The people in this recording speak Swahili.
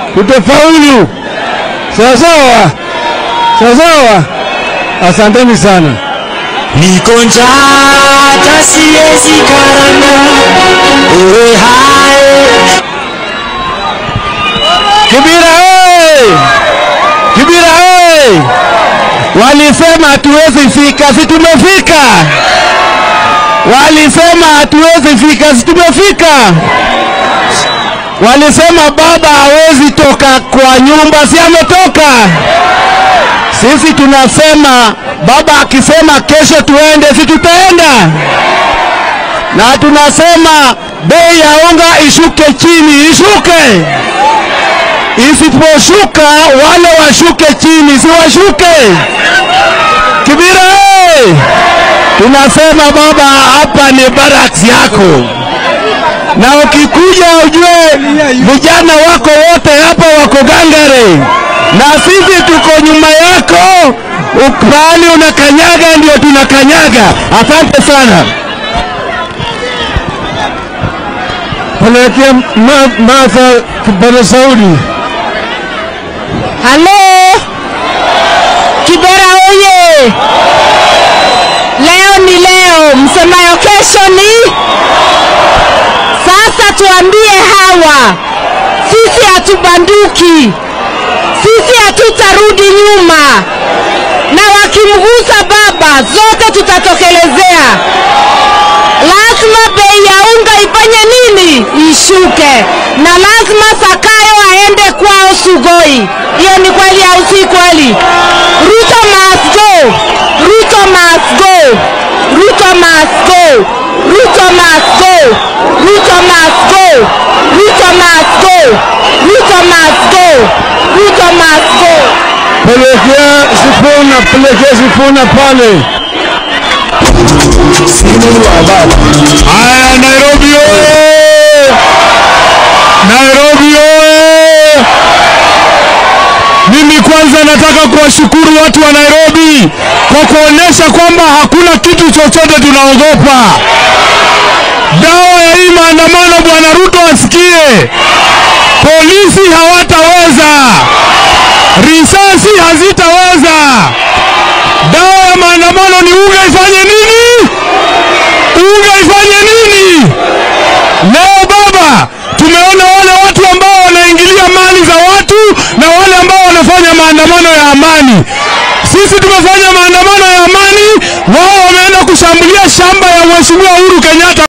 tutafaulu. Sawa sawa, sawa sawa. Asanteni sana. Niko njaa hata siwezi karanga, ewe hai Kibira hey! Kibira hey! Walisema hatuwezi fika, si tumefika. Walisema hatuwezi fika, si tumefika. Walisema baba hawezi toka kwa nyumba, si ametoka. Sisi tunasema baba akisema kesho tuende, si tutaenda. Na tunasema bei ya unga ishuke chini, ishuke isiposhuka wale washuke chini, si washuke. Kibira hey! tunasema baba, hapa ni barracks yako, na ukikuja ujue vijana wako wote hapa wako gangare, na sisi tuko nyuma yako. Pahali unakanyaga ndio tunakanyaga. Asante sana. Pelekea Ma- Martha Kibera Saudi. Halo, Kibera oye! Leo ni leo, msemayo kesho ni sasa. Tuambie hawa, sisi hatubanduki, sisi hatutarudi nyuma, na wakimgusa baba, zote tutatokelezea. Lazima bei ya unga ifanye nini? Ishuke, na lazima Sakayo aende kwao Sugoi. Hiyo ni kweli au si kweli? Ruto must go, Ruto must go, Ruto must go, Ruto must go, Ruto must go, Ruto must go, Ruto must go, Ruto must go. Pelekea Sifuna, pelekea Sifuna pale. Haya, Nairobi oye! Nairobi oye! Mimi kwanza nataka kuwashukuru watu wa Nairobi kwa kuonyesha kwamba hakuna kitu chochote tunaogopa. Dawa ya hii maandamano, Bwana Ruto asikie, polisi hawataweza, risasi hazitaweza. Dawa ya maandamano ni unga ifanye nini? Unga ifanye nini? Leo baba, tumeona wale watu ambao wanaingilia mali za watu na wale ambao wanafanya maandamano ya amani. Sisi tumefanya maandamano ya amani, wao wameenda kushambulia shamba ya Mheshimiwa Uhuru Kenyatta.